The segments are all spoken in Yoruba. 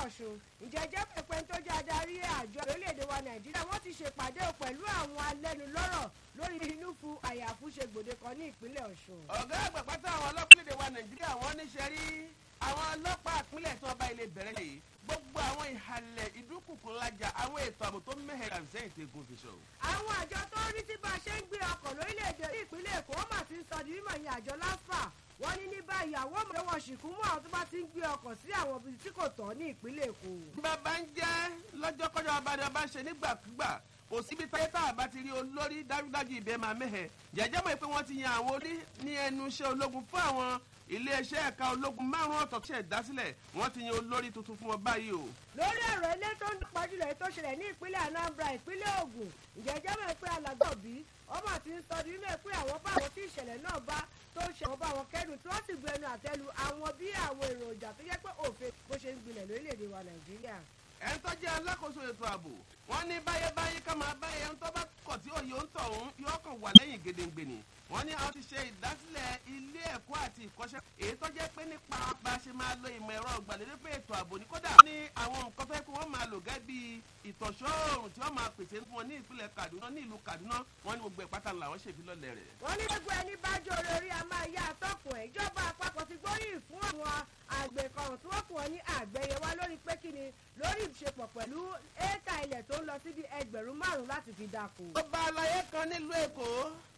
ọ̀ṣun ìjẹ́jẹ́ pẹ̀pẹ́ tó jẹ́ adarí àjọ orílẹ̀-èdè wa nàìjíríà wọ́n ti ṣèpàdé pẹ̀lú àwọn alẹ́nulọ́rọ̀ lórí inú fu àyàfu ṣe gbòde kan ní ìpínlẹ̀ ọ̀ṣun. ọ̀gá àgbà pátá àwọn ọlọ́pìnlẹ̀ wa nàìjíríà wọ́n ní ṣe rí àwọn ọlọ́pàá ìpínlẹ̀ tí wọ́n bá ilé bẹ̀rẹ̀ yìí gbogbo àwọn ìhàlẹ̀ ìdúkùkù ńlájà àwọn ètò ààbò tó mẹ́hẹ̀ kàmsẹ́yìn tí egun fi sọ. àwọn àjọ tó ń rí tí bá a ṣe ń gbé ọkọ̀ lórílẹ̀‐èdè ní ìpínlẹ̀ èkó wọ́n mà ti ń sọ di mímọ̀ ní àjọ láfà wọ́n ní ní báyìí àwọn ọmọdé wọn ṣìkú mú àwọn tó bá ti ń gbé ọkọ̀ sí àwọn ibi tí kò tọ́ ní ìpínlẹ̀ èkó. bàbá ń jẹ́ lọ́jọ́kọ́jọ́ abájọ bá ń ṣe nígbàkúgbà kò síbi táyé tá a bá ti rí olórí dájúdájú ibẹ̀ máa mẹ́hẹ̀ jẹ́jẹ́ mọ̀ pé wọ́n ti yan àwọn orí ní ẹnu iṣẹ́ ológun fún àwọn iléeṣẹ́ ẹ̀ka ológun márùn-ún ọ̀tọ̀ tí ẹ̀ dá sílẹ̀ wọ́n ti yan olórí tuntun fún wọn báyìí o. lórí ọ̀rọ̀ ilé tó ń pàjùlọ èyí tó ṣẹlẹ̀ ní ìpínlẹ̀ anambra ìpínlẹ̀ ogun ìjẹ́jẹ́ mọ̀ pé alàgbọ̀bí ọmọ àti ń sọ nínú ẹ̀ pé àwọn bá àwọn tí ìṣẹ̀lẹ̀ náà bá tó ń ṣe àwọn bá wọn kẹ́dùn tí wọ́n sì bu ẹnu àtẹ́lu àwọn bí àwọn èròjà tó yẹ pé òfin bó ṣe ń gbilẹ̀ lórílẹ̀‐èdè wa nàìjíríà. ẹni tó jẹ́ alákòóso ètò ààbò wọ́n ní báyébáyé ká máa báyé ẹni tó bá kọ̀ tí òye ń tọ̀hún yóò kàn wà lẹ́yìn gedengbe ni wọ́n ní àwọn ti ṣe ìdásílẹ̀ ilé ẹ̀kọ́ àti ìkọ́ṣẹ́ èyí tó jẹ́ pé nípa bá a ṣe máa lo ìmọ̀ ẹ̀rọ ìgbàlódé fún ètò ààbò ní kódà ní àwọn nǹkan fẹ́ kí wọ́n máa lò gẹ́ bí ìtọ̀ṣọ́ oòrùn tí wọ́n máa pèsè fún wọn ní ìpínlẹ̀ kaduna ní ìlú kaduna wọ́n ní gbogbo ìpátá làwọn ṣèfilọ́lẹ̀ rẹ̀. wọ́n ní gbogbo ẹni bá jọ orí a máa yá àtọ́kùn ẹ̀ ìjọba àpapọ̀ ti gbóríyìn fún àwọn àgbẹ̀ kan tí wọ́n fún wọn ní àgbẹ̀yẹ wá lórí pé kí ni lórí ìṣepọ̀ pẹ̀lú éèkà ilẹ̀ tó ń lọ síbi ẹgbẹ̀rún márùn-ún láti fi dáko. ọba alayé kan nílùú èkó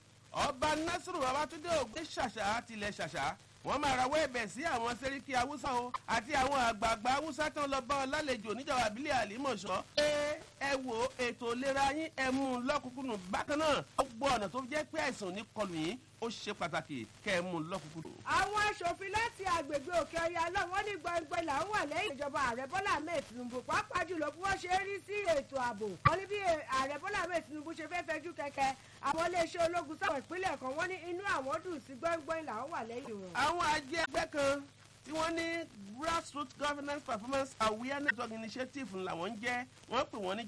ọba nasiru babatunde ògbé ṣàṣà tilẹ̀ ṣàṣà wọ́n máa rawọ́ ẹ̀bẹ̀ sí àwọn sẹ́ríkì haúsá o àti àwọn àgbààgbà haúsá tán lọ bá ọ lálejò níjọba àbílẹ̀ àlímọ̀ṣọ́ pé ẹ wo ètò ìlera yín ẹ mú un lọ́kùnkùnù bákan náà ó gbọ́ ọ̀nà tó jẹ́ pé àìsàn ní kọlù yín ó ṣe pàtàkì kẹ́ ẹ mú un lọ́kùnkùnù. àwọn aṣòfin láti àgbègbè òkè ọya náà wọ́n ní gbọ̀ngbọ̀n là ń wà lẹ́yìn ìjọba ààrẹ bọ́lá ahmed tinubu pàápàá jùlọ bí wọ́n ṣe rí sí ètò ààbò wọ́n ní bí ààrẹ bọ́lá ahmed tinubu ṣe fẹ́ fẹjú kẹ̀kẹ́ àwọn iléeṣẹ́ ológun sáwọn ìpínlẹ̀ kan wọ́n ní inú àwọn dùn sí gbọ̀ngbọ̀n là ń wà lẹ́yìn wọn. àwọn ajé ẹgbẹ́ kan tí wọ́n ní grassroots governance performance awareness initiative làwọn ń jẹ́ wọ́n pè wọ́n ní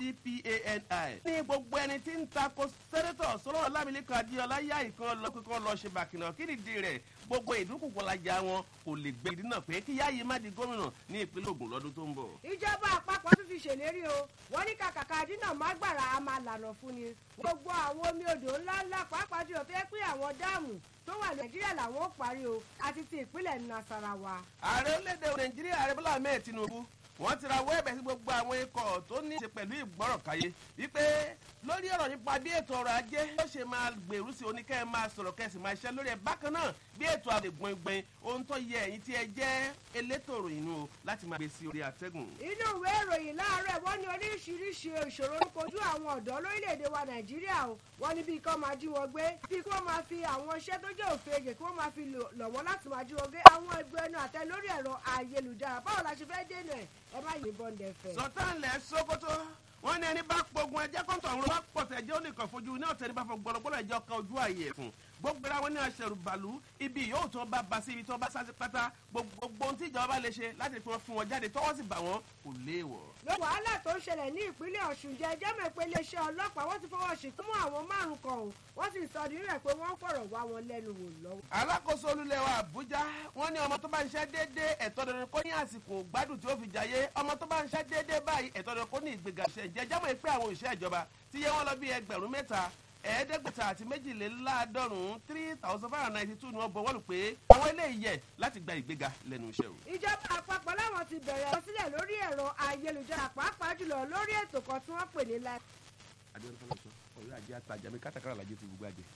gcpani. ní gbogbo ẹni tí ń takò sẹ́nẹ́tọ̀ sọ́lọ́ ọlámilẹ́kan adéọlá yá ìkan lọ kíkan lọ ṣe bàkìnà kí nìdí rẹ̀ gbogbo ìdúnkùkù lajà wọn kò lè gbé ìdínà pé kí yáyé má di gómìnà ní ìpínlẹ̀ ogun lọ́dún tó ń bọ̀. ìjọba àpapọ̀ tún fi ṣèlérí o wọ́n ní kàkàkà dínà má gbàrà a máa lànà fún ni gbogbo àwọn omi odò ńláńlá pàápàá jùlọ tó yẹ pé àwọn dáàmù tó wà nàìjíríà làwọn ó parí o àti ti ìpínlẹ̀ nasarawa. ààrẹ orílẹ̀-èdè nàìjíríà ààrẹ bọ́lá ahmed tinubu wọ́n ti rawọ́ ẹ̀bẹ̀ sí gbogbo àwọn ikọ̀ tó ní í ṣe pẹ̀lú ìgbọ́rọ̀káyé wípé lórí ọ̀rọ̀ nípa bí ètò ọrọ̀ ajé yóò ṣe máa gbèrú sí oníkẹ́ máa sọ̀rọ̀ kẹ́sì máa ṣiṣẹ́ lórí ẹ̀ bákan náà bí ètò àlè gbọ̀ngbọ̀n ohun tó yẹ ẹ̀yìn tí ẹ jẹ́ elétò ìròyìn nù láti máa gbé sí orí àtẹ́gùn. inú ìwé ìròyìn láàárọ̀ wọ́n ní oríṣiríṣi ìṣòro ń kojú àwọn ọ̀dọ́ lórílẹ̀‐èdè wa nàìjíríà o wọ́n ní bí kí wọ́n máa jí wọn gbé bí kí wọ́n máa fi àwọn iṣẹ́ tó jẹ́ òfegè kí wọ́n máa fi lọ̀ wọ́n láti máa jí wọn gbé àwọn ẹgbẹ́ ẹnu àtẹ lórí ẹ̀rọ ayélujára báwo la ṣe fẹ́ dènà ẹ̀ ẹ má yìnbọn dẹ̀fẹ̀. sọtánlẹ̀ sokoto wọn ní ẹni bá pogun ẹjẹ kọ́ńtò àwọn ọlọ́wọ́ pọ̀tẹ́ ẹjẹ́ ó nìkan fojú ní ọ̀tẹ́ ní bá fọ gbọ́dọ̀gbọ́dọ̀ ẹjọ́ kan ojú ààyè ẹ̀fún gbogbo ara wọn ní aṣẹ̀rù bàlú ibi yóò tó bá ba sí ibi tó bá sá sí pátá gbogbo ohun tí ìjọba bá lè ṣe láti fi wọn fún wọn jáde tọwọ́ sì bà wọ́n kò léèwọ̀. ló wàhálà tó ń ṣẹlẹ̀ ní ìpínlẹ̀ ọ̀ṣun jẹ́ ẹjẹ́ mọ̀ pé iléeṣẹ́ ọlọ́pàá wọ́n ti fọwọ́ ṣìkún mọ́ àwọn márùn-ún kan o wọ́n sì sọ nínú ẹ̀ pé wọ́n ń fọ̀rọ̀ wá wọn lẹ́nu wò lọ́wọ́. alákòóso olúlẹ̀ wa àbújá wọn ní ọmọ tó bá ń ṣe déédéé ẹ̀tọ́ dandan kó ní àsìkò gbádùn tí ó fi jayé ọmọ tó bá ń ṣe déédéé báyìí ẹ̀tọ́ dandan kó ní ìgbéga ṣe jẹjẹ́ mọ̀ pé àwọn òṣìṣẹ́ ìjọba ti yẹ wọ́n lọ bí ẹgbẹ̀rún mẹ́ta ẹ̀ẹ́dẹ́gbẹ̀ta àti méjìléláàádọ́rùn-ún three thousand five hundred ninety two ni wọ́n bọ̀ wọ́n lù pé àwọn eléyìí yẹ láti gba ìgbéga lẹ́nu iṣẹ́ o. ìjọba àpapọ̀ láwọn ti bẹ̀rẹ̀ lọ sílẹ̀ lórí ẹ̀rọ ayélujára pàápàá jùlọ lórí ètò kan tí wọ́n pè ní live. adéwọ́n fọlọ́ sọ ọ̀rẹ́ àjẹ́ àtàjà mi kátàkárà làjẹ́ ti gbogbo àjẹ́.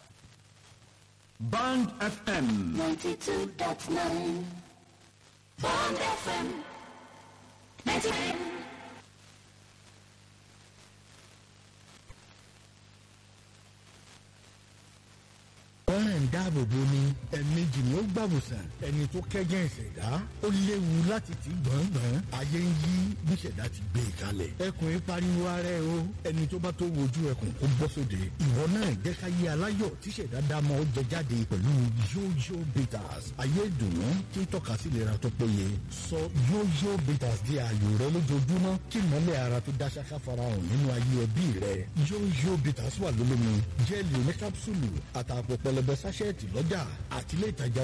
Band FM. 92.9 Bond FM 99 ọ̀rẹ́ ń dáàbò bo ni ẹ̀ẹ̀mejì ni ó gbàbùsàn ẹni tó kẹ́jẹ́ ìṣẹ̀dá ó léwu láti ti gbọ̀ngbọ̀n ayé ń yí bí ìṣẹ̀dá ti gbé e kalẹ̀ ẹkùn yìí pariwo ara ẹ o ẹni tó bá tó wojú ẹkùn kó bọ́ sóde ìwọ náà jẹ́ ká yé aláyọ̀ tí ìṣẹ̀dá dá mọ́ ó jẹ jáde pẹ̀lú yóyó bitters ayé ìdùnnú tí ń tọ́ka sí ìlera tó péye sọ yóyó bitters di ààyò rẹ lójoojúmọ́ kí mọ́lẹ̀ ara tó dá ṣáká farahàn nínú ayé ẹbí rẹ yóyó bitters wà lólómi jẹ́ẹ̀lì oníkápsùlù àtàpọ̀ pẹlẹbẹ sáṣẹ́ẹ̀tì lọ́jà àtìlẹ́ ìtajà